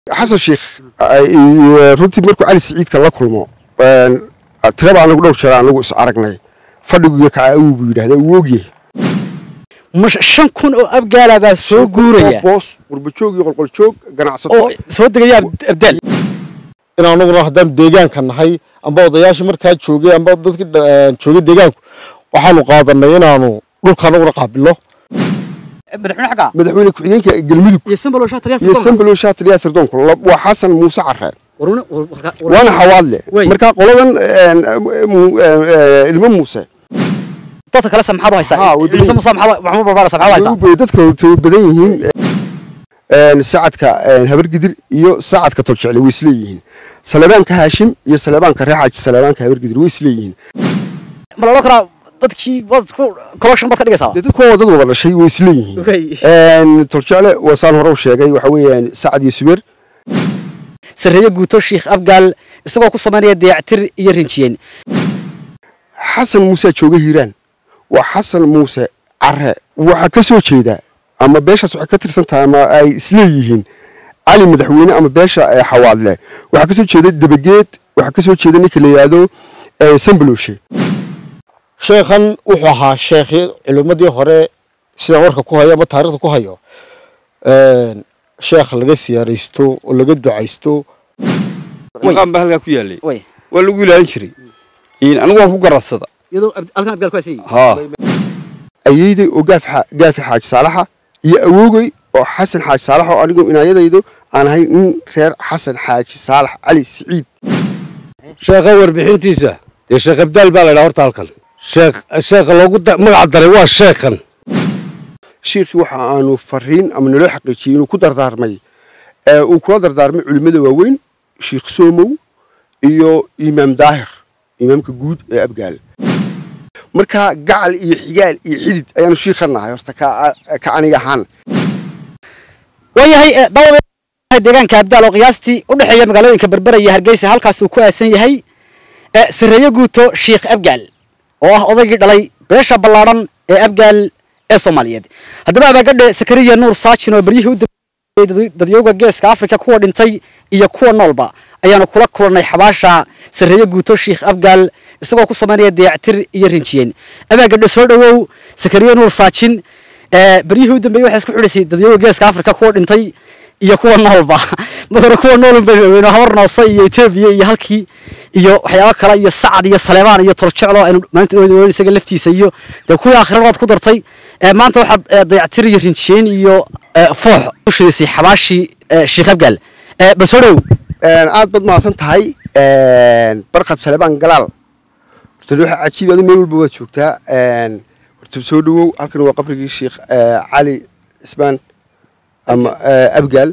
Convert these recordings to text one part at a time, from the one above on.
xasan sheikh runtii markuu cali siciidka la kulmo tiraba anagu dhowr jeer anagu is aragnay fadhiguiyo kaca awow buu yidhahda uu ogyahay shan kun oo abgaala baa soo guuraya boos qurbajoog iyo qolqoljoog ganacsato oo soo degaya abdaal in anaguna haddaan deegaanka nahay amba odayaasha markaa joogay amba dadki joogay deegaanku waxaanu qaadanay inaanu dhulka anaguna qaabilno madaxweyne xagga madaxweyne ku-xigeenka galmudug iyo sambalo shaataliyaas iyo sambalo shaatiliya sirdoonku waa xasan muuse carre waana xawaadle Wey. markaa qoladan ilmo muuse dadka kale samxaad u haysaa Haa, way badan ciise muuse maxaad maxamuud barbaara samxaad u haysaa way dadka way badan yihiin sacadka habargidir iyo sacadka toljecle way isleeyihiin saleebaanka haashim iyo saleebaanka reexaaji saleebaanka habargidir way isleeyihiin ma la odhan karaa dadkii waad isku collection baad ka dhigaysaa dee dadku waa dad wada dhashay way isleeyihiin Wey. toljecle waa saan hore u sheegay waxa weeyaan sacad iyo subeer sarreeye guuto shiikh abgaal isagoo ku samaynaya dayactir iyo rinjiyeen xasan muuse jooga hiiraan waa xasan muuse care waxaa ka soo jeeda ama beeshaas waxay ka tirsan tahay ama ay isleeyihiin cali madaxweyne ama beesha ee xawaadle waxaa ka soo jeeda dabageed waxaa ka soo jeeda ninka la yidhaahdo eh, sambaloshe sheekhan wuxuu ahaa sheekhi culimmadii hore sidaan warka ku hayo ama taarikhda ku hayo sheekh laga siyaaraysto oo laga ducaysto maqaan baa halkaa ku yaalay way waa lagu ilaalin jiray Een, anigu waan ku garadsada iyadoo halkan abgaal ku haysan haa ayeyday oo gaaf xa- gaafi xaaji saalaxa iyo awoogay oo xasan xaaji saalax oo anigu inaayadaydu aan ahay nin reer xasan xaaji saalax cali siciid sheekha warbixintiisa dee sheekh abdaal baa la ydhaha horta halkan sheekh sheekha loogu da- magac daray waa sheekhan shiikhii waxa aanu fariin ama naloo xaqiijiyey inuu ku dardaarmay ee uu kula dardaarmay culimmada waaweyn shiikh soomow iyo imaam daahir imaamka guud ee abgaal marka gacal iyo xigaal iyo xidid ayaanu shiikha nahay horta ka ka aniga ahaan waayahay dawada deegaanka abdaal oo qiyaastii u dhexeeya magaalooyinka berbera iyo hargeysa halkaas uu ku aasan yahay ee sarreeye guuto shiikh abgaal oo ah odaygii dhalay beesha ballaadhan ee abgaal ee soomaaliyeed haddaba abaagadhe sakariya nuur saajin oo beryihii u dambeeyey dadyooga geeska afrika kuwa dhintay iyo kuwa noolba ayaanu kula kulannay xabaasha sarreeye guuto shiikh abgaal isagoo ku samaynaya dayactir iyo rinjiyeen abaagadhe soo dhowow sakariya nuur saajin ee beryihii u dambeeyey waxay isku xidhaysay dadyooga geeska afrika kuwa dhintay iyo kuwa noolba marka kuwa noolun baynu ogeyno habar noose iyo etoobiya iyo halkii iyo waxyaabo kale iyo sacad iyo saleebaan iyo tolceclo aynu maanta oodi isaga laftiisa iyo dee kuwii aakhiradaad ku dartay ee maanta waxaad ee, dayactir iyo rinjiyeen iyo ee, foox u shidaysay xabaashii ee, sheekh abgaal ee, bal soo dhow aad baad mahadsan tahay barkad salebaan galaal horta waxa cajiib adu meel walba waad joogtaa horta soo dhowow halkan waa qabrigii sheikh cali cismaan ama abgaal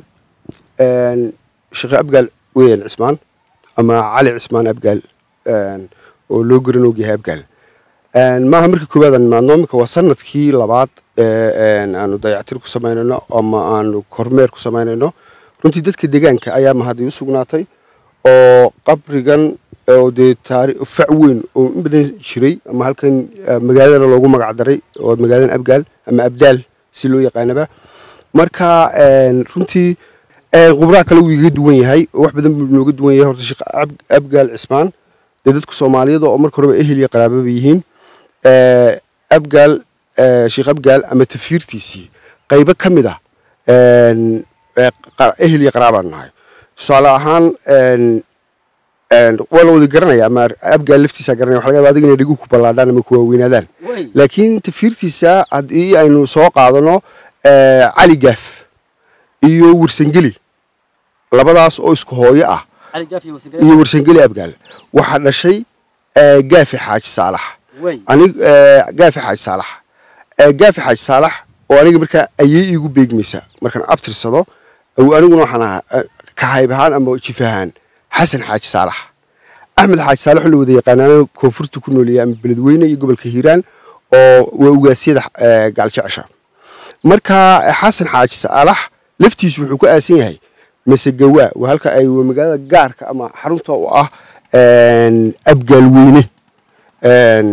sheekh abgaal weeyaan cismaan ama cali cismaan abgaal oo loo garan ogyahay abgaal maaha markii koowaad aan imaadno iminka waa sanadkii labaad ee aanu dayactir ku samaynayno ama aanu kormeer ku samaynayno runtii dadka deegaanka ayaa mahad iu sugnaatay oo qabrigan oo dee taari fac weyn oo in badan jiray ama halkan eh, magaaladana loogu magac daray oo magaaladan abgaal ama abdaal si loo yaqaanaba marka een, runtii een, khubraa kale wuu iga duwan yahay oo wax badan buu nooga duwan yahay horta sheekh Ab- abgaal cismaan dee dadka soomaaliyada oo marka horeba ehel iyo qaraababa yihiin Eh, abgaal eh, sheekh abgaal ama tafiirtiisii qaybo ka mid ah een, eh, qa- ehel iyo qaraabaan nahay tusaale ahaan een, een, waa la wada garanaya ama abgaal laftiisa garanaya waxa laga yaabaa adiga inay dhigu ku ballaadhaan ama ku waaweynaadaan laakiin tafiirtiisa haddii aynu soo qaadano eh, cali gaaf iyo warsangeli labadaas oo isku hooyo ah iyo warsangeli abgaal waxaa dhashay eh, gaafi xaaji saalax anig eh, gaafi xaaji saalax Eh, gaafi xaaji saalax oo aniga markaa ayay iigu beegmaysa markaan abtirsado aw aniguna waxaan ahaa eh, kahayb ahaan ama jif ahaan xasan xaaji saalax axmed xaaji saalax oo la wada yaqaanaana koonfurta ku nooleeya ama beledweyne iyo gobolka hiiraan oo waa ugaasyada eh, gaaljecesha marka eh, xasan xaaji saalax laftiisu wuxuu ku aasan yahay masegawaa waa halka ay waa magaalada gaarka ama xarunta u ah een, abgaal weyne Een,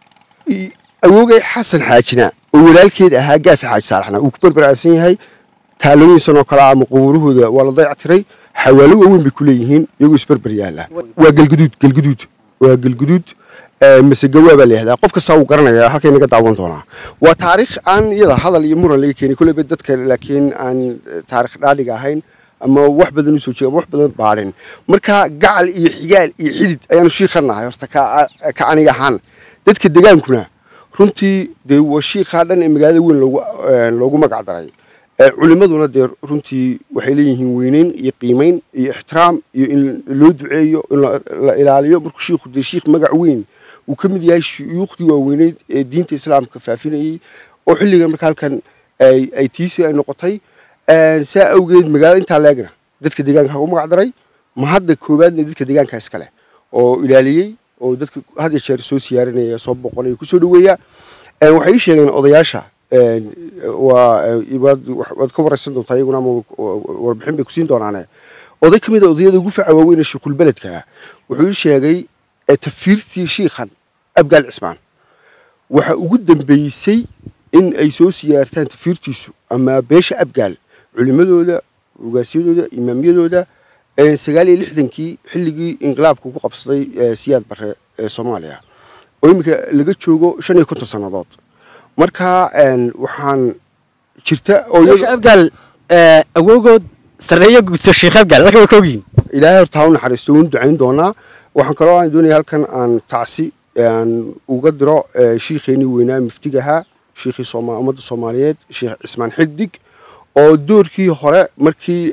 i- awoogay xasan xaajina oo walaalkeed ahaa gaafi xaaji saalaxna uu ku barbaraasan yahay taalooyinsan oo kale ah ama qubuurahooda waa la dayactiray xawaalo waaweyn bay ku leeyihiin iyagoo isberber yaala waa galguduud galguduud waa galguduud masegawaa baa la yihahdaa qof kastaa wuu garanaya halkay naga daawan doonaa waa taariikh aan iyada hadal iyo muran laga keenay kolleyba dadka laakiin aan taarikh dhaadhiga ahayn ama wax badan usoo jeega ama wax badan baadhin marka gacal iyo xigaal iyo xidid ayaanu shiikhanahay horta ka aniga ahaan dadka degaankuna runtii dee waa shiikhaa dhan ee magaalada weyn loogu loogu magac daray culimaduna dee runtii waxay leeyihiin weyneyn iyo qiimeyn iyo ixtiraam iyo in loo duceeyo in la ilaaliyo markuu shiikhu dee shiikh magac weyn uu ka mid yahay shuyuukhdii waaweyneyd ee diinta islaamka faafinayey oo xilligan marka halkan ay tiisi ay noqotay saa awgeed magaalada intaa leegna dadka deegaanka ugu magac daray ma hadda koowaadna dadka deegaanka iskale oo ilaaliyey oo dadka had iyo jeer soo siyaarinaya soo boqonaya kusoo dhaweeya waxay ii sheegeen odayaasha waa waad ka waraysan doontaa iyaguna ama warbixin bay kusiin doonaane oday ka mid a odayada ugu faca waaweyn ee shiikhulbeledka wuxuu ii sheegay tafiirtii shiikhan abgaal cismaan waxa ugu dambeysay in ay soo siyaartaan tafiirtiisu ama beesha abgaal culimadooda ugaasyadooda imaamyadooda sagaal iyo lixdankii xilligii inqilaabku ku qabsaday siyaad bare ee soomaaliya oo iminka laga joogo shan iyo konton sannadood marka waxaan jirta beesha abgaal awowgood sarreeyo gudso sheekh abgaal marka way ka ogyihin ilaahay horta ha u naxariisto waynu ducayn doonaa waxaan kaloo aan doonaya halkan aan tacsi aan uga diro shiikheenii weynaa muftigahaa shiikhii ummadda soomaaliyeed sheekh cismaan xiddig oo doorkii hore markii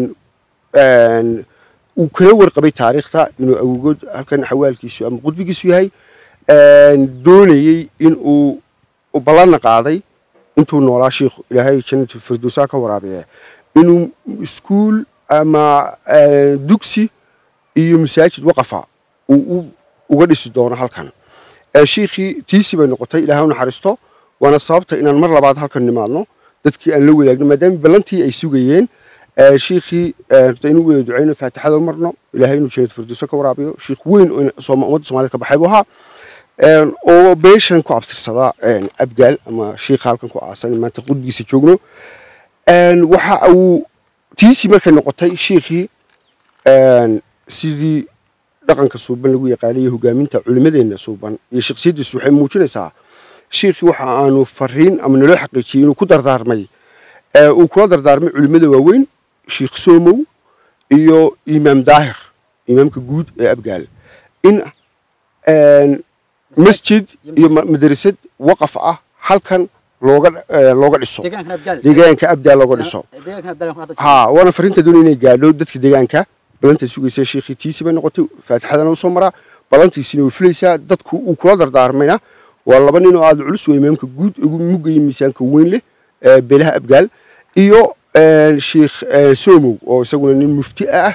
uu kala warqabay taariikhta inuu awgood halkan xawaalkiisu ama qudbigiisu yahay doonayey in uu ballanna qaaday intuu noolaa shiikhu ilaahay jannatu firdowsaa ka waraabiye inuu iskuul ama dugsi iyo masaajid waqafa uu uga dhisi doono halkan shiikhii tiisi bay noqotay ilaahay u naxariisto waana sababta inaan mar labaad halkan nimaadno dadkii aan la wadaagno maadaama ballantii ay sugayeen shiikhii inuu wada ducayno faatixada marno ilaahay inuu jannatu firdowsa ka waraabiyo shiikh weyn oo ummadda soomaaliyed ka baxay buu ahaa oo beeshan ku abtirsada abgaal ama shiikha halkan ku aasan maanta qudbigiisa joogno waxa uu tiisi markay noqotay shiikhii sidii dhaqanka suuban lagu yaqaanay iyo hogaaminta culimadeenna suuban iyo shaksiyaddiisu waxay muujinaysaa shiikhii waxa aanu fariin ama naloo xaqiijiyey inuu ku dardaarmay uu kula dardaarmay culimada waaweyn shiikh soomow iyo imaam daahir imaamka guud ee abgaal in masjid iyo madrasad waqaf ah halkan looga looga dhiso deegaanka abdaal looga dhiso ha waana fariinta doonay inay gaadho dadka deegaanka balanta sugaysa shiikhii tiisi bay noqotay faatixadana usoo maraa balantiisina way fulaysaa dadku uu kula dardaarmayna waa laba nin oo aada culus waa imaamka guud ugu mugaya miisaanka weyn leh beelaha abgaal iyo sheikh somow oo isaguna nin mufti ah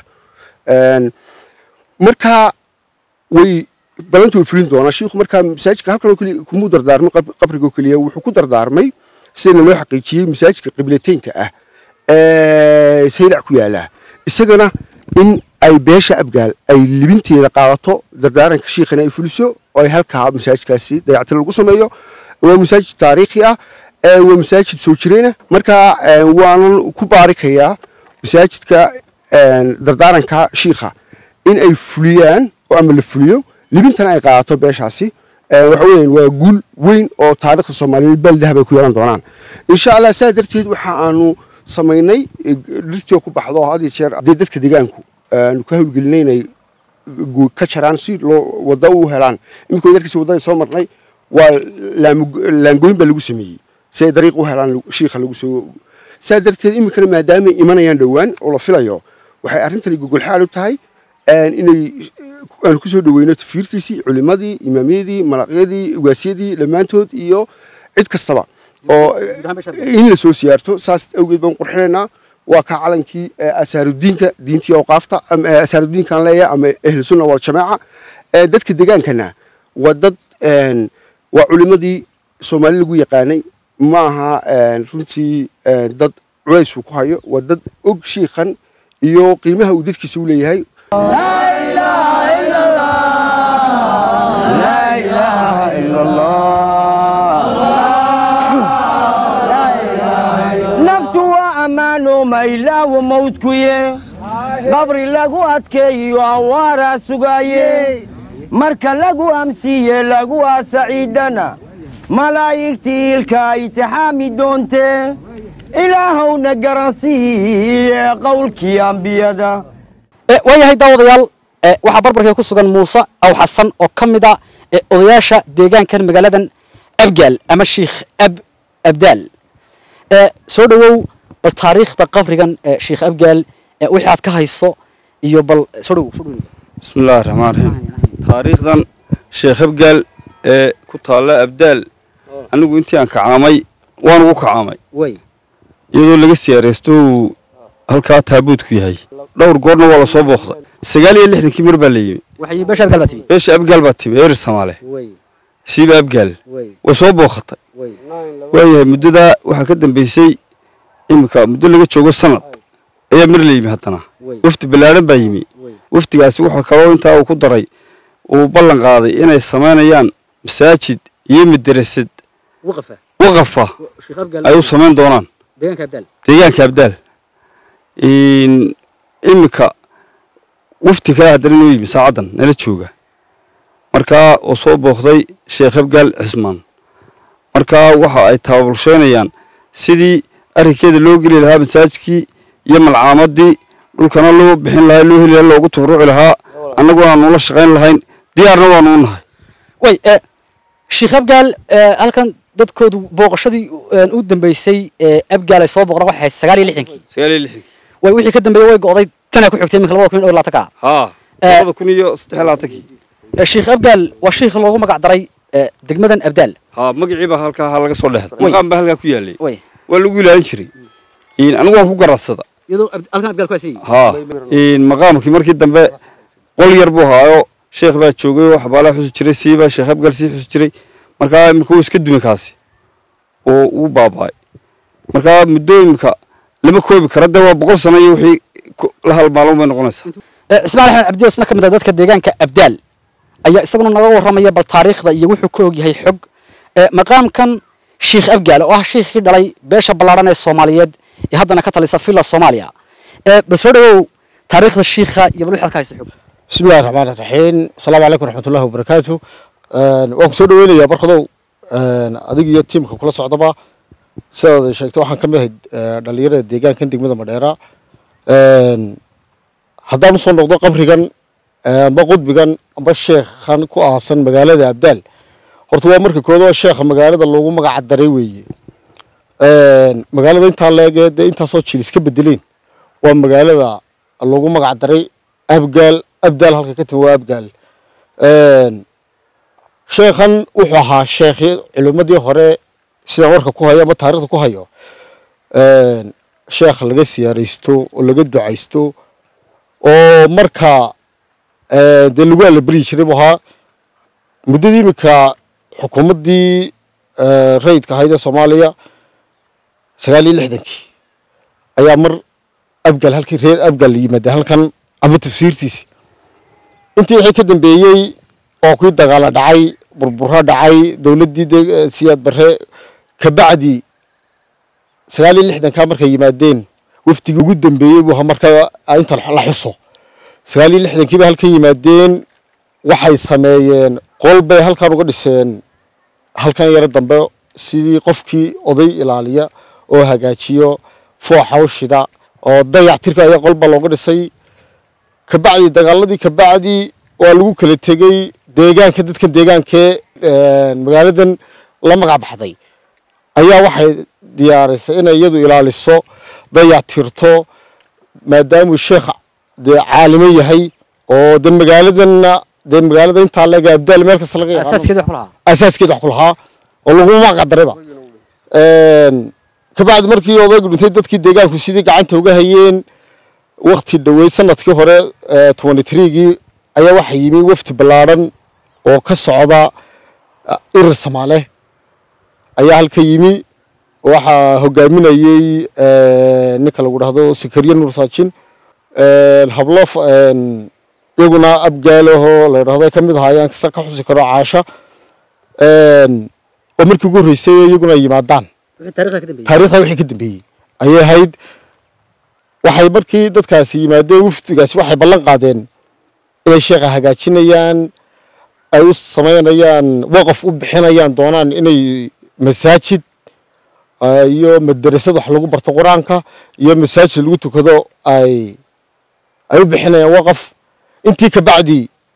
markaa way balanta way fulin doonaa shiikhu markaa masaajidka halkanoo keliya kumuu dardaarmay qabrigoo keliya wuxuu ku dardaarmay sidana loo xaqiijiyey masaajidka qiblateynka ah saylac ku yaala isagana in ay beesha abgaal ay libinteeda qaadato dardaaranka shiikhana ay fuliso oo ay halkaa masaajidkaasi dayactir lagu sameeyo waa masaajid taariikhi ah waa masaajid soo jireyna markaa waanan ku baarikayaa masaajidka dardaaranka shiikha in ay fuliyaan oo ama la fuliyo libintana ay qaadato beeshaasi waxa weeyaan waa guul weyn oo taariikhda soomaaliyeed baldahab ay ku yeelan doonaan insha allah saa darteed waxa aanu samaynay dhirtii oo ku baxdo had iyo jeer dee dadka deegaanku aanu ka hawlgelinay inay ka jaraan si loo wadda u helaan iminka yarkiisa waddada soo marnay waa laangooyin baa lagu sameeyey si ay dariiq u helaan shiikha lagu soo saa darteed iminkana maadaamay imanayaan dhowaan oo la filayo waxay arrintani gogolxaal u tahay inay aanu kusoo dhaweyno tafiirtiisii culimadii imaamyadii malaqyadii ugaasyadii dhammaantood iyo cid kastaba oo in la soo siyaarto saas awgeed baan qurxinaynaa waa ka calankii asaarudiinka diintii awqaafta asaarudiinkan leeyahay ama ahlu sunna wal jamaaca dadka degaankana waa dad waa culimadii soomaali lagu yaqaanay ma aha runtii dad culays uu ku hayo waa dad og shiikhan iyo qiimaha uu dadkiisa u leeyahay naftu waa ammaan ilaawo mawdkuye qabri lagu adkeeyo awaaraa sugaaye marka lagu amsiiye lagu aasaciidana malaa'igtii ilka itixaami doontee ilaahowna garansiiye qowlkii ambiyada waayahay daawadayaal e, waxaa barbarkee ku sugan muuse aw xasan oo ka mid a e, odayaasha deegaankan magaaladan abgaal ama sheikh ab abdaal e, soo dhowow bal taariikhda qabrigan e, sheikh abgaal e, wixii aad ka hayso iyo bal soo dhowow soo dhowow bismi illaahi raxmaan raxiim taariikhdan sheekh abgaal ee ku taalla abdaal anigu intii aan kacaamay waan ugu kacaamay way iyadoo laga siyaareysto uu halkaa taabuudku yahay dhowr goorna waa lasoo booqday sagaal iyo lixdankii mar baa la yimi waxay beesha abgaal baa timi beesha abgaal baa timi erer samaale way siiba abgaal way way soo booqatay way waayahay muddadaa waxaa ka dambeysay iminka muddo laga joogo sanad ayaa mar la yimi haddana way wafdi ballaadhan baa yimi way wafdigaasi wuxuu kaloo intaa uu ku daray uu ballan qaaday inay samaynayaan masaajid iyo madarasad waqafa waqafa sheikh abgaal ay u samayn doonaan deegaanka abdaal deegaanka abdaal In- iminka wafdi kale haddana inoo yimi saacaddan nala jooga markaa oo soo booqday sheekh abgaal cismaan markaa waxa ay tababalsheynayaan sidii arrinkeeda loo geli lahaa masaajidkii iyo malcaamadii dhulkana loo bixin lahaa loo heli lahaa loogu tabaruci lahaa annaguna aanu la shaqayn lahayn diyaarna waanu u nahay way e sheikh abgaal e, halkan dadkoodu booqashadii e, u dambeysay ee abgaal ay soo booqdaan waxay ahayd sagaal iyo lixdankii sagaal iyo lixdankii way wixii ka dambeeyey way go'day tanaa ku xigtay iminka labada kun iyo dhowr iyo labaatanka haa Eh. labada kun iyo saddex iyo labaatankii E, sheikh abgaal waa sheikh loogu magac daray e, degmadan abdaal haa magacii baa halkaa ha laga soo dhexday Way. maqaan baa halkaa ku yaalay way waa lagu ilaalin jiray In anigu waan ku garadsada iyadoo ab- halkan abgaal ku asan haa In maqaamkii markii dambe qol yar buu haayo sheekh baa joogay oo xabaalaa xusi jiray siiba sheekh abgal sii xusi jiray markaa imika wuu iska dumay kaasi oo uu baaba'ay markaa muddo imika lama koobi kara dee waa boqol sano iyo wixii ku- la halmaalmo bay noqonaysaa E, cismaan axmed cabdi isna ka mid ah dadka deegaanka abdaal ayaa isaguna naga warramaya bal taariikhda iyo wuxuu ka og yahay xog e, maqaamkan sheikh abgaal oo ah sheikhii dhalay beesha ballaadhan ee soomaaliyeed ee haddana ka talisa villa soomaaliya e, bal soo dhowow taariikhda shiikha iyo bal wixaad ka haysa xog بسم الله الرحمن الرحيم السلام عليكم ورحمة الله وبركاته waan ku soo dhaweynayaa barkadow adiga iyo tiimka kula socdaba sidaad sheegtay waxaan ka mid ahay dhalinyarada deegaankan degmada madheera haddaan usoo noqdo qabrigan amba qudbigan amba sheekhan ku aasan magaalada abdaal horta waa marka koodoo sheekha magaalada loogu magaca daray weeye magaalada intaa leegee dee intaasoo jil iska bedeleen waa magaalada loogu magac daray abgaal abdaal halka ka timi waa abgaal sheekhan wuxuu ahaa sheekhi culimmadii hore sidaan warka ku hayo ama taarikhda ku hayo sheekh laga siyaaraysto oo laga ducaysto oo marka dee lagu allaberyi jiray buu ahaa muddadii iminka xukuumaddii rayidka ahayd ee soomaaliya sagaal iyo lixdankii ayaa mar abgal halkii reer abgal yimaada halkan ama tafsiirtiisi intii wixii ka dambeeyey oo kuwii dagaala dhacay burburo dhacay dowladdii de siyaad barre kabacdi sagaal iyo lixdankaa markay yimaadeen wafdigii ugu dambeeyey buu ahaa marka inta la xuso sagaal iyo lixdankii bay halkan yimaadeen waxay sameeyeen qol bay halkan uga dhiseen halkan yaro dambe sidii qofkii oday ilaaliya oo hagaajiyo fooxa u shida oo dayactirka ayaa qolba looga dhisay kabacdi dagaaladii kabacdi waa lagu kala tegey deegaanka dadkan deegaankee magaaladan la magac baxday ayaa waxay diyaarisay inay iyadu ilaaliso dayactirto maadaamuu sheekh dee caalimo yahay oo de magaaladanna dee magaalada intaa laga abdaal meel kasta laga yaqaano asaaskeeda wax ku lahaa asaaskeeda wax ku lahaa oo laguma magac darayba kabacdi markii odaygu dhintay dadkii deegaanku sidii gacanta uga hayeen wakti dhowey sanadkii hore twenty threegii ayaa waxaa yimi wafdi ballaadhan oo ka socda irir samaale ayaa halka yimi waxaa hogaaminayey ninka lagu dhahdo sakariye nuur saajin hablo iyaguna abgaalahoo la dhahdo ay ka mid ahaayeen kasa ka xusi karo caasha oo markii ugu horreysay iyaguna ay yimaadaan wixii taariikhda ka dambeeyey taariikhda wixii ka dambeeyey ayay ahayd waxay markii dadkaasi yimaadeen wafdigaasi waxay ballan qaadeen inay sheekha hagaajinayaan ay u samaynayaan waqaf u bixinayaan doonaan inay masaajid ah, iyo madarasad wax lagu barto qur-aanka iyo masaajid lagu tukado ay ay u bixinayaan waqaf intii ka bacdi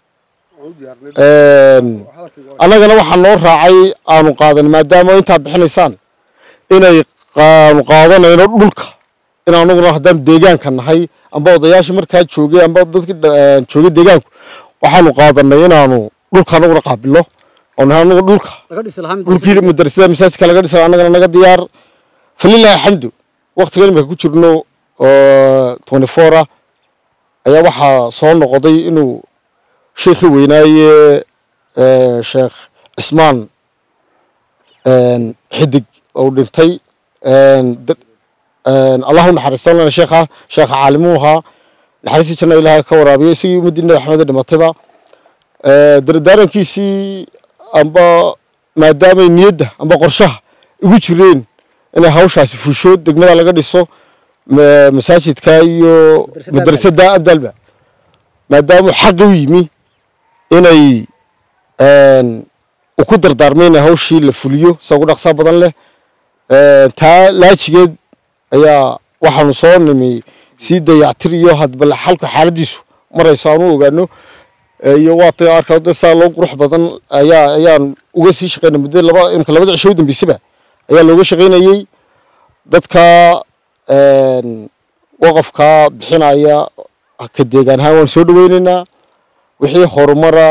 een, annagana waxaa noo raacay aanu qaadan maadaama intaa bixinaysaan inay aanu qaadanayno dhulka in anaguna haddaan deegaanka nahay amba odayaashii markaa joogay amba dadkii dha- joogay deegaanku waxaanu qaadanay inaanu dhulka anaguna qaabilo oo nahay anagu dhulka laga dhisi lahaa mid dhulkii madrasada masaajidka laga dhisay annagana naga diyaar falilahi alxamdu waqtigan imika ku jirno oo twenty four ah ayaa waxaa soo noqday inuu sheekhii weynaaye eh, sheekh cismaan een, xidig uu dhintay een, dad- een, allah u naxariistan lana sheekha sheekha caalimuu ahaa naxariistii janna ilaahay ka waraabiya isagii ummaddii nabi axmed dhimatayba Eh, dardaarankiisii amba maadaamay niyadda amba qorshaha igu jireen inay hawshaasi fusho degmada laga dhiso ma- masaajidka iyo madrasadda abdalba maadaama xaqi u yimi inay een, uu ku dardaarmay inay hawshii la fuliyo sida ugu dhaqsaa badan leh Eh, taa laajigeed ayaa waxaanu soo nimi sii dayactir iyo hadbal xalka xaaladiisu marayso aanu ogaano Eh, iyo waa tay arkaa dad saa loo qurux badan ayaa ayaan uga sii shaqeynay muddo laba imka labada cisho u dambeysaba ayaa looga shaqeynayey dadka een, waqafka bixinaya ka deegaan ahaan waan soo dhaweyneynaa wixii horumara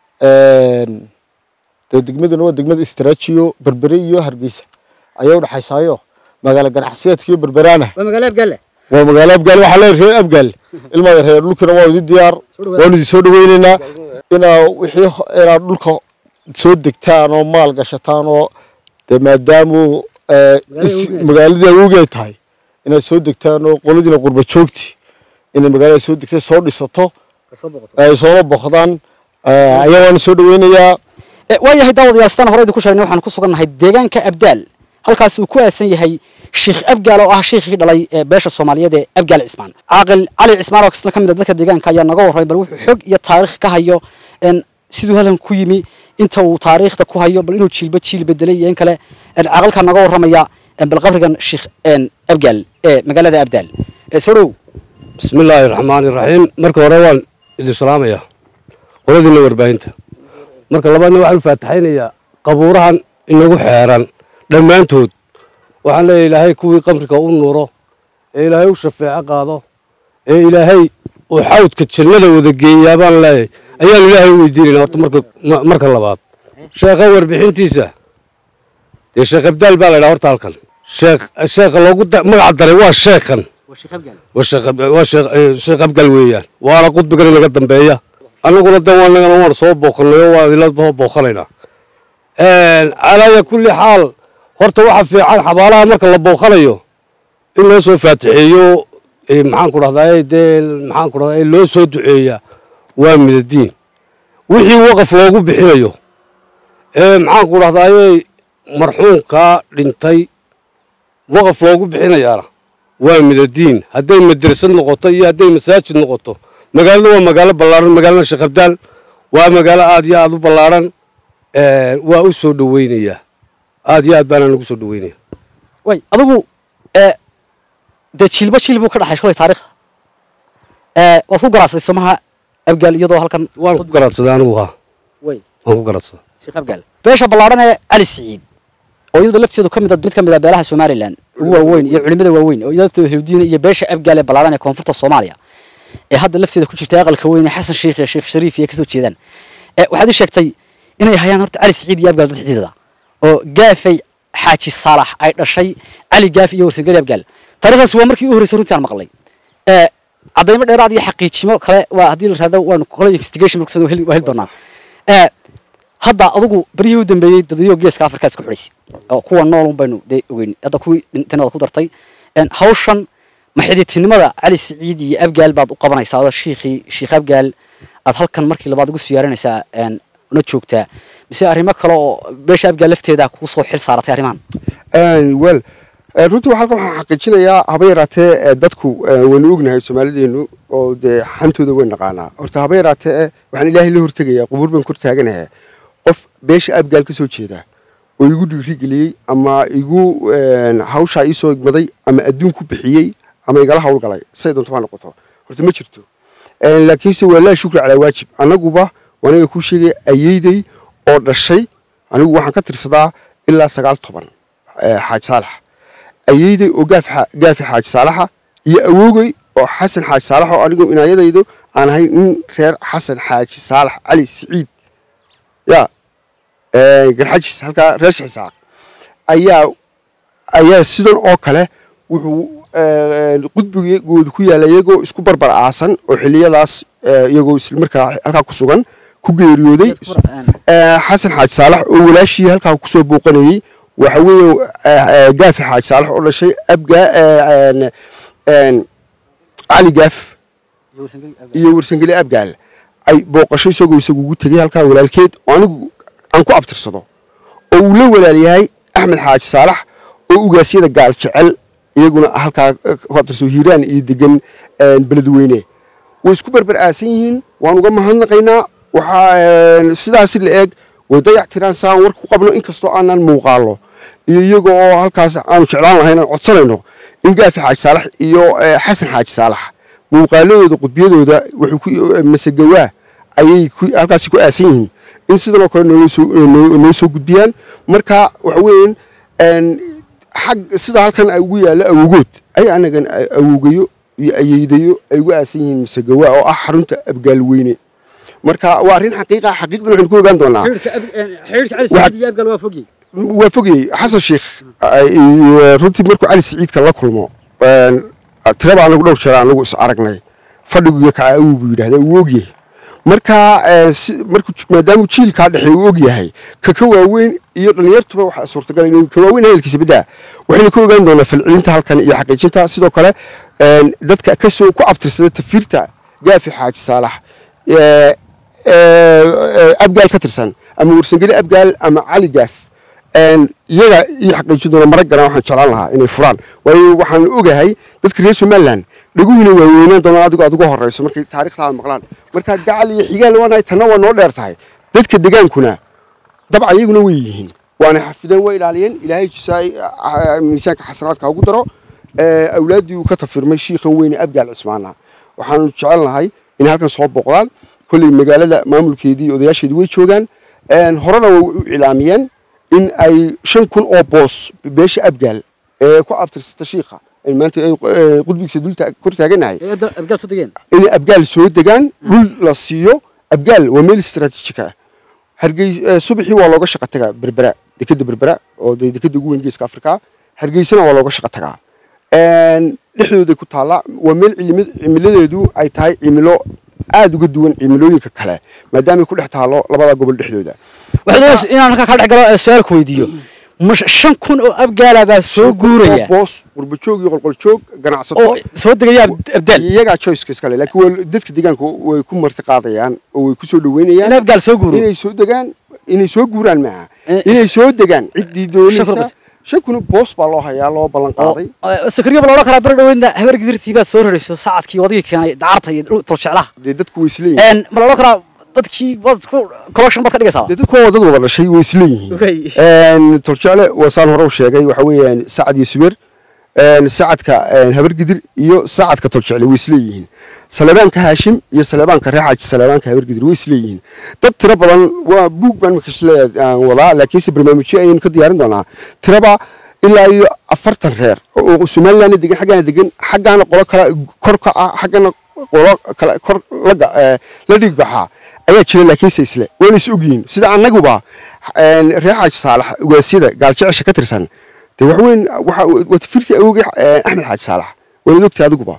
een, dee degmaduna waa degmada istraajiyo berbere iyo hargeysa ayaa udhexaysaayo magaalo ganacsiyeedka iyo berberaana waa magaalo abgaale waa magaalo abgaal waxaa leeyahay reer abgaal ilmaada reer dhulkina waa idi diyaar waanu idin soo dhaweyneynaa inaa wixii ho- inaad dhulka soo degtaan oo maal gashataan oo dee maadaamu eh, is- magaaladii awowgii ay tahay inaad soo degtaan oo qoladiina qurba joogti inay magaalada soo degtay soo dhisato ay sooma boqdaan eh, ayaa waanu soo dhaweynayaa waayahay daawadayaal sidaan hore idinku sheegnay waxaan ku sugannahay deegaanka abdaal halkaas uu ku aasan yahay sheekh abgaal oo ah sheikhii dhalay ee beesha soomaaliyeed ee abgaal cismaan caaqil cali cismaan oo isna ka mid a dadka deegaanka ayaa naga warramay bal wuxuu xog iyo taariikh ka hayo een, siduu halkan ku yimi inta uu taariikhda ku hayo bal inuu jiilba jiil bedelay iyo in kale een, caaqilkaa naga warramaya een, bal qabrigan sheekh een, abgaal ee magaalada abdaal Ee, soo dhow بسم الله الرحمن الرحيم marka hore waan idin salaamaya qoladiina warbaahinta marka labaadna waxaan u faataxaynayaa qabuurahan inagu xeeran dhammaantood waxaan leeyahay ilaahay kuwii qabriga u nuuro ee ilaahay u shafeeco qaado ee ilaahay uu xawdka jannada wada geeyaa baan leeyahay ayaan ilaahay u weydiinayna horta marka ma- marka labaad sheekha warbixintiisa dee sheekh abdaal baa la idhaha horta halkan sheekh sheekha loogu da- magac daray waa sheekhan waa sheekh- waa sheekh eh, sheekh abgal weeyaan waana qudbigan inaga dambeeya annaguna dan waanagana waan soo booqanay oo waan idila soo booqanaynaa calaaya kulli xaal horta waxa fiican xabaalaha marka la booqanayo in loo soo faatixeeyo eh, maxaan ku dhahdaa dee maxaan ku dhahdaa loo soo duceeya waa midadiin wixii waqaf loogu bixinayo ee maxaan ku dhahdaa marxuumkaa dhintay waqaf loogu bixinayaana waa midadiin hadday madrasad noqoto iyo hadday masaajid noqoto magaalada waa magaalo ballaaran magaalada sheekh abdaal waa magaalo aad iyo aad u ballaaran waa u soo dhoweynayaa aad iyo aad baana nagu soo dhoweynaya way adigu ee dee jiilba jiil buu ka dhaxay shalay taariikhda ee waad ku garaacday somaha abgaal iyadoo halkan waan ku garaadsaday anigu haa way waan ku garaadsaday sheekh abgaal beesha ballaaran ee cali siciid oo iyadu lafteedu ka mid ah mid ka mid ah beelaha somalilan ugu waaweyn iyo culimada waaweyn oo iyadoo hewdiina iyo beesha abgaal ee ballaaran ee koonfurta soomaaliya ee hadda lafteeda ku jirta aqalka weyn ee xasan sheikh iyo sheekh shariif iyo kasoo jeedaan ee waxaad ii sheegtay inay hayaan horta cali siciid iyo abgaal dad xidhiidha oo gaafay xaaji saalax ay dhashay cali gaaf iyo warsangeli abgaal taariikhdaasi waa markii u horreysay runtii aan maqlay ee caddaymo dheeraad iyo xaqiijimo kale waa haddii la raado waanu kole investigation markusoo waa heli waa heli doonaa ee hadda adigu beryihii u dambeeyey dadyo geeska afrika isku xidhaysay oo kuwa nool un baynu dee ogeyn hadda kuwii dhintayna waad ku dartay een hawshan maxididtinimada cali siciid iyo abgaal baad u qabanaysaa oo shiikhii shiikh abgaal aad halkan markii labaad ugu siyaarinaysaa een una joogtaa mise arrimo kale oo beesha abgaal lafteeda kugu soo xil saaratay arrimahan wel Eh, runtii waxaa halkan waxaan xaqiijinayaa haba yaraatee eh, dadku eh, waynu ognahay soomaalideenu oo dee xantooda way naqaanaa horta haba yaraatee eh, waxaan ilaahay la hortegayaa qubuur baan kor taaganahay qof beesha abgaal ka soo jeeda oo igu dhiirigeliyey ama igu een, hawshaa ii soo igmaday ama adduun ku bixiyey ama igala hawlgalay say doonto ha noqoto horta ma jirto Een, laakiinse waa laa shukri calaa waajib annaguba waniga kuu sheegaya ayeydey oo dhashay anigu waxaan ka tirsadaa ilaa sagaal toban eh, xaaj saalax ayeydey oo gaaf xa- gaafi xaaji saalaxa iyo awoogey oo xasan xaaji saalax oo anigu inaayadaydu aan ahay nin reer xasan xaaji saalax cali siciid ya eh, garxajis halkaa reer xisaaq ayaa ayaa sidan oo kale wuxuu eh, qudbigoodu ku yaalla iyagoo isku barbar aasan oo xiliyadaas eh, iyagoo isla markaa halkaa ku sugan ku geeriyooday Eh, xasan xaaji saalax oo walaashii halkaa kusoo booqanayey waxa weeye eh, eh, gaafi xaaji saalax oo dhashay abga eh, een, een, cali gaaf iyo warsangeli abgaal ay booqasho isagoo isagu ugu tegey halkaa walaalkeed oo anigu aan ku abtirsado oo uu la walaal yahay axmed xaaji saalax oo ugaasyada gaal jecel iyaguna halkaa eh, ku abtirsado hiiraan iyo degan een, beledweyne way isku berber aasan yihiin waan uga mahadnaqaynaa waxaa een, sidaasi la eeg way dayac tiraan saan warka ku qabno inkastoo aanan muuqaalo iyo iyaga oo halkaas aanu jeclaan lahayn aan codsanayno in gaafi xaaji saalax iyo eh, xasan xaaji saalax muuqaaladooda qudbiyadooda wuxuu ku masagawaa ayay ku- halkaasi ku aasan yihiin in sidan oo kale nooga soo noo noo soo gudbiyaan marka waxa weeyaan een, xag sida halkan ay ugu yaallo awogood ay anagan a- awoogayo iyo ayeydayo ay ugu aasan yihiin masagawaa oo ah xarunta abgaal weyne marka waa arrin xaqiiqa xaqiiqdan waxaynu ku ogaan doonaa xidhiidhka cali Waxaad- saciid iyo abgaal waa fogyi waa fogayey xasan sheikh ay- iyo runtii markuu cali siciidka la kulmo een, tiraba anagu dhowr jeer anagu is aragnay fadhiguiyo kaca awow buu yidhahda wuu ogyahay marka een, si- markuu j- maadaamuu jiilkaa dhexe uu ogyahay ka ka waaweyn iyo dhallinyartuba waxaa suurtagal inuu ka waaweyn hadalkiisa beddaa waxaynu ka ogaan doonaa falcelinta halkan iyo xaqiijinta sidoo kale een, dadka kasoo ku abtirsada tafiirta gaafi xaaji saalax ee, ee, abgaal ka tirsan ama warsangeli abgaal ama cali gaaf een, iyaga ii xaqiijin doona marag garan waxaan jeclaan lahaa inay furaan waayo waxaan ogahay dadka reer somaliland dhaguhina waa weynaan doonaan adigoo aad uga horeyso markay taariikhdaada maqlaan marka gacal iyo xigaal waanahay tanna waa noo dheer tahay dadka degaankuna dabca iyaguna way yihiin waana xafideen waa ilaaliyeen ilaahay jisaay miisaanka xasanaadka ugu daro ee, awlaaddii uu ka tafirmay shiikhan weyne abgaal cismaana waxaanu jecel nahay inay halkan soo booqdaan kolley magaalada maamulkeedii odayaasheedii way joogaan een, horena way u ilaamiyeen in ay shan kun oo boos beesha abgaal ee ku abtirsata shiikha ay maanta ay, ee, qudbigiisa dulta kor taaganahay ee abda- abgaal soo degeen inay abgaal soo degaan dhul la siiyo abgaal waa meel istaraatiijika ah hargey eh, subaxii waa looga shaqo tagaa berbera dekeda berbera oo dee dekeda ugu weyn geeska afrika hargeysana waa looga shaqo tagaa Een, dhexdooday ku taallaa waa meel cilimi- cimiladeedu ay tahay cimilo aada uga duwan cimilooyinka kale maadaamay ku dhex taalo labada gobol dhexdooda waxay doonaysa inaan halkaa kaa dhex galo ee su-aal ku weydiiyo ma shan kun oo abgaala baa soo guuraya oo boos qurbajoog iyo qolqoljoog ganacsato oo soo degaya ab- abdaal iyagaa choiceka iskale laakiin waa dadka deegaanka way ku marti qaadayaan oo way ku soo dhaweynayaan in abgaal soo guuro inay soo degaan inay soo guuraan maaha Eh, inay soo degaan ciddii Shan kun doonaysa bas. shan kun boos baa loo hayaa loo ballan qaaday sakriya ba la odhan karaa beri dhaweydna habar gidirtii baad soo rarayso saacadkii wadigii keenay dacarta iyo dhul- tolseclaha dee dadku way isleeyihin Een, ma la odhan karaa dadkii waad ku collection baad ka dhigaysaa dee dadku waa dad wada dhashay way isleeyihiin Wey. Een, toljecle waa saan hore u sheegay waxa weeyaan sacad iyo subeer een, sacadka een, habar gidir iyo sacadka toljecle way isleeyihiin saleebaanka haashim iyo saleebaanka reer xaaji saleebaanka habar gidir way isleeyihiin dad tiro badan waa buug baan marka isle aan wadaa laakiinse barnaamijyo ayaynu ka diyaarin doonaa tiraba ilaa iyo afartan reer oo somalilandna degan xaggaana degan xaggaana qolo kale kor ka ah xaggana qolo kale kor la ga- eh, la dhig baxaa ayaa jira laakiinse isle waana is ogyihiin sida annaguba een, reer xaaji saalax ugaasyada gaaljecesha ka tirsan dee wax weyn waxa waa tifirtii awogay eh, axmed xaaji saalax waanad ogtay adiguba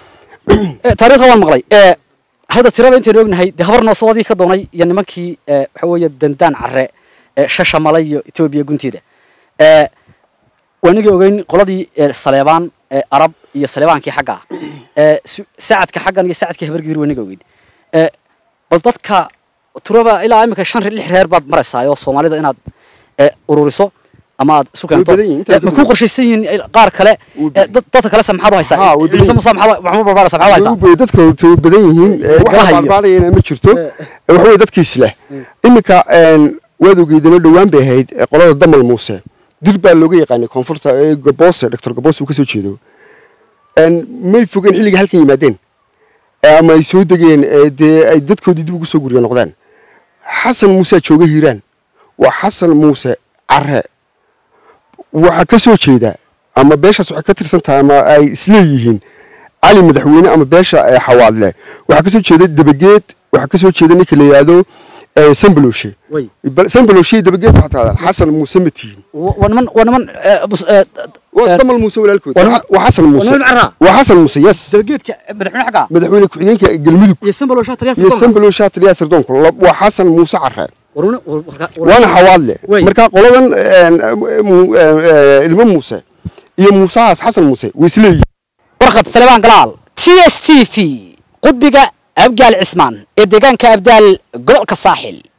Eh, taariikhda waan maqlay Eh, hadda tirada intaynu ognahay dee habar noosoo wadii ka doonay iyo nimankii eh, waxa weeye dandaan care eh, shasha malay iyo etoobiya gunteeda Eh, waanigii ogeyn qoladii eh, saleebaan eh, arab iyo saleebaankii xagga ah Eh, su- saacadka xaggan iyo saacadkii habargidir waaniga ogeyn Eh, bal dadka turaba ilaa imika shan lix reer baad maraysaa oo soomaalida inaad eh, ururiso ama aad isu keento badan yihiin, intaa Eh, ka ma ku badan. qorshaysan yihiin eh, qaar kale Way eh, badan. dad- dadka kale se maxaad u haysaa Haa, way badan ciise muuse maxaad maxamuud barbaarasa maxaad u haysaa Way dadka way badan yihiin Galaha waxa iyo- baalbaalayana ma jirto waxa weye dadkiis leh iminka waad ogeydana dhowaan bay ahayd ee qolada damal muuse dil baa looga yaqaanay koonfurta ee gaboose doctor gaboose uu ka soo jeedo Een, may fogeen xilliga halkan yimaadeen ee ama ay soo degeen ee dee ay dadkoodii dib ugu soo gurya noqdeen xasan muuse jooga hiiraan waa xasan muuse care waxaa ka soo jeeda ama beeshaas waxay ka tirsan tahay ama ay isleeyihiin cali madaxweyne ama beesha ee xawaadle waxaa ka soo jeeda dabageed waxaa ka soo jeeda ninka la yidhaahdo eh, sambaloshe way Bal- sambaloshe dabageed waxaa tahdaa xasan muuse ma tihin waa niman waa niman eh, bus- eh, waa damal muuse walaalkood waa niman- waa xasan muuse waa niman carraa? waa xasan muuse yes dabageedka madaxweyne xagga madaxweyne ku-xigeenka galmudug iyo sambalo shaah taliyaha iyo sirdoonka. sambaloshe taliyaha sirdoonka La- waa xasan muuse care War una- war- war- war- waana xawaadle Wey. marka qoladan een, mu- eh, ilmo muuse iyo muusahaas xasan muuse way isleeyihiin warqad salebaan galaal t s t v qudbiga abgaal cismaan ee deegaanka abdaal gobolka saaxil